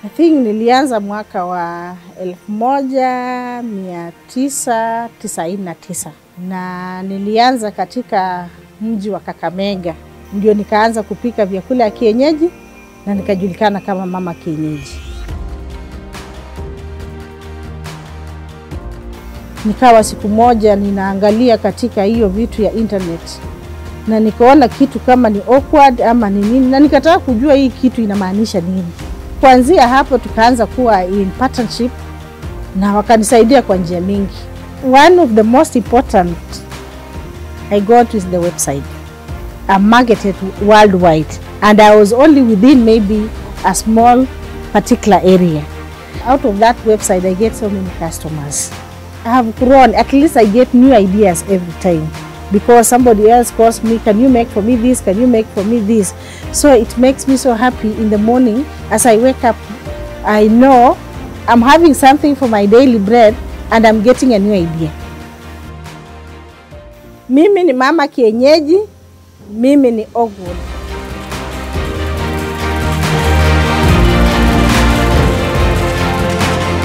I think nilianza mwaka wa elfu moja mia tisa tisaini na tisa na nilianza katika mji wa Kakamega, ndio nikaanza kupika vyakula ya kienyeji na nikajulikana kama mama kienyeji. Nikawa siku moja ninaangalia katika hiyo vitu ya internet na nikaona kitu kama ni awkward ama ni nini, na nikataka kujua hii kitu inamaanisha nini. Kuanzia hapo tukaanza kuwa in partnership na wakanisaidia kwa njia mingi. One of the most important I got is the website. I marketed worldwide and I was only within maybe a small particular area. Out of that website I get so many customers. I have grown, at least I get new ideas every time because somebody else calls me, can you make for me this, can you make for me this? So it makes me so happy in the morning as I wake up, I know I'm having something for my daily bread and I'm getting a new idea. Mimi ni mama kienyeji, mimi ni Ogwood.